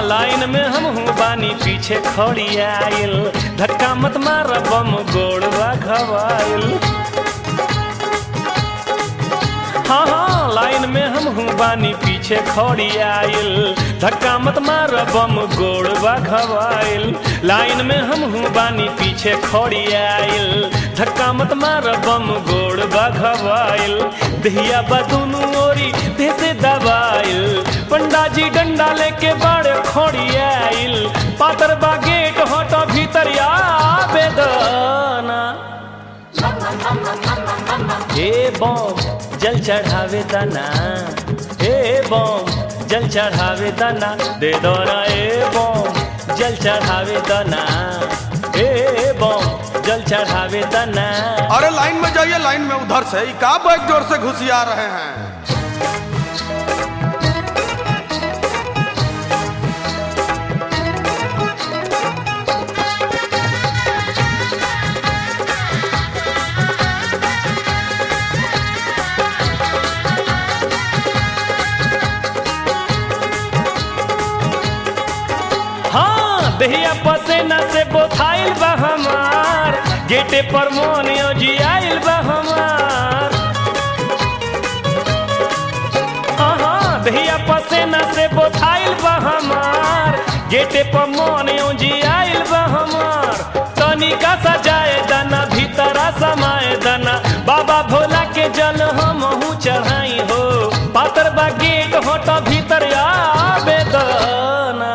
line में हम हूँ बानी पीछे खड़ी आइल धक्का मत मार बम गोड़वा घवाइल हाँ हाँ लाइन में हम हूँ बानी पीछे खड़ी आइल धक्का मत मार बम गोड़वा घवाइल लाइन में हम हूँ बानी पीछे खड़ी आइल धक्का मत मार बम गोड़वा घवाइल दहिया बदुनु ओरी देह से दबाइल पंडा जी डंडा लेके बड़े खोड़ी आइल पातर बा गेट होटो भीतर आवेदना ए बम जल चढ़ावे दाना ए बम जल चढ़ावे दाना दे दो ना ए बम जल चढ़ावे दाना ए बम जल चढ़ावे दाना अरे लाइन में जाइए लाइन में उधर से ई का बैग जोर से घुसिया रहे हैं हाँ दहिया पसेना से बोथाइल बा हमार गेटे पर मोनियो जी आइल बा हमार हाँ हाँ दहिया पसेना से बोथाइल बा हमार गेटे पर मोनियो जी आइल बा हमार तनिका सजाए दाना भीतरा समाए दाना बाबा भोला के जल हम चढ़ाई हो पातर बा गेट होटा भीतर आवे दाना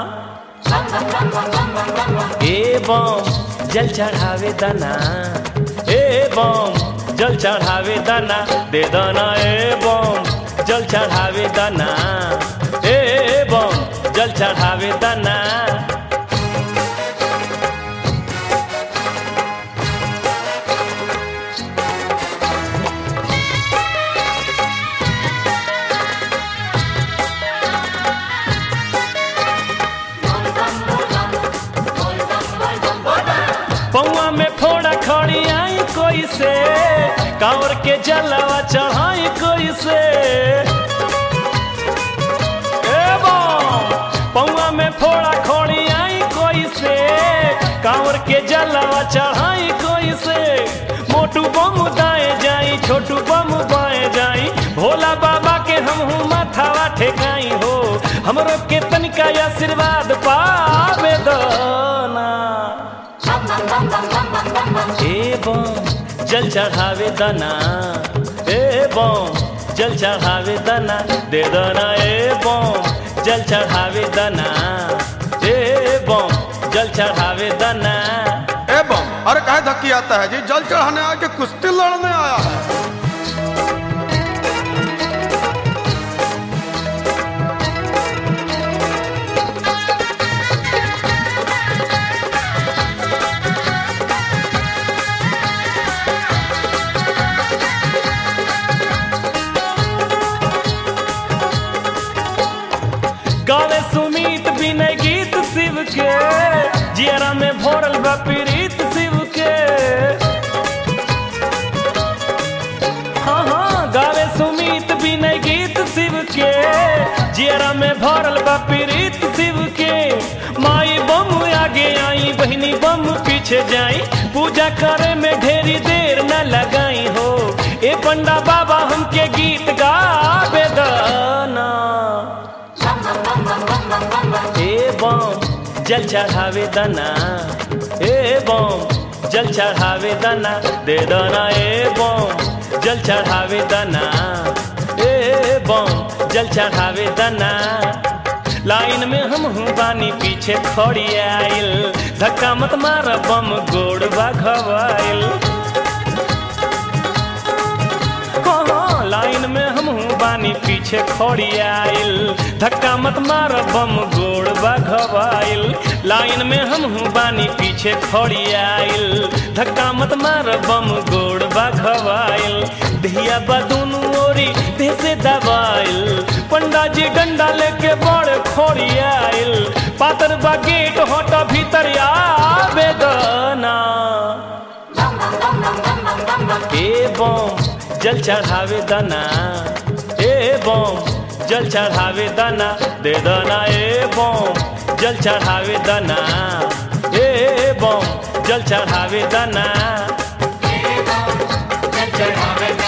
ए बम जल चढ़ावे दाना ए बम जल चढ़ावे दाना दे दाना ए बम जल चढ़ावे दाना ए बम जल चढ़ावे दाना पौआ में फोड़ा खड़ी आई कोई से कांवर के जलवा चढ़ाई कोई से ए बम, पौआ में फोड़ा खड़ी आई कोई से कांवर के जलवा चढ़ाई कोई से मोटू बम दाए जाई छोटू बम बाए जाई भोला बाबा के हम हूँ माथावा ठेकाई हो हमरो के तनिका आशीर्वाद पावे दाना ए बम जल चढ़ावे दाना ए बम जल चढ़ावे दाना दे दाना ए बम जल चढ़ावे दाना ए बम जल चढ़ावे दाना ए बम अरे काहे धक्की आता है जी जल चढ़ाने आके कुश्ती लड़ने आया है गावे सुमीत बिना गीत शिव के जियरा में भोरल बा प्रीत शिव के हाँ हाँ गावे सुमीत बिना गीत शिव के जियरा में भरल बा प्रीत शिव के माई बम आगे आई बहनी बम पीछे जाई पूजा करे में ढेरी देर न लगाई हो ए पंडा बाबा हमके गीत गावे दाना ए बम जल चढ़ावे दाना ए बम जल चढ़ावे दाना दे दाना ए बम जल चढ़ावे दाना ए बम जल चढ़ावे दाना लाइन में हम हूँ बानी पीछे खड़ी आइल धक्का मत मार बम गोड़वा घवाइल हाँ, हाँ, लाइन में हम हूँ बानी पीछे खड़ी आइल धक्का मत मार बम गोड़वा घवाइल लाइन में हम हूँ बानी पीछे खड़ी आइल धक्का मत मार बम गोड़वा घवाइल धिया बदुनु ओरी देह से दबाइल पंडा जी डंडा लेके बड़ खोड़ी आइल पातर बा गेट होट भीतर आवे दाना ए बम जल चढ़ावे दाना ए बम जल चढ़ावे दना दे दना ए बम जल चढ़ावे दना ए बम जल चढ़ावे दना जल चढ़ावे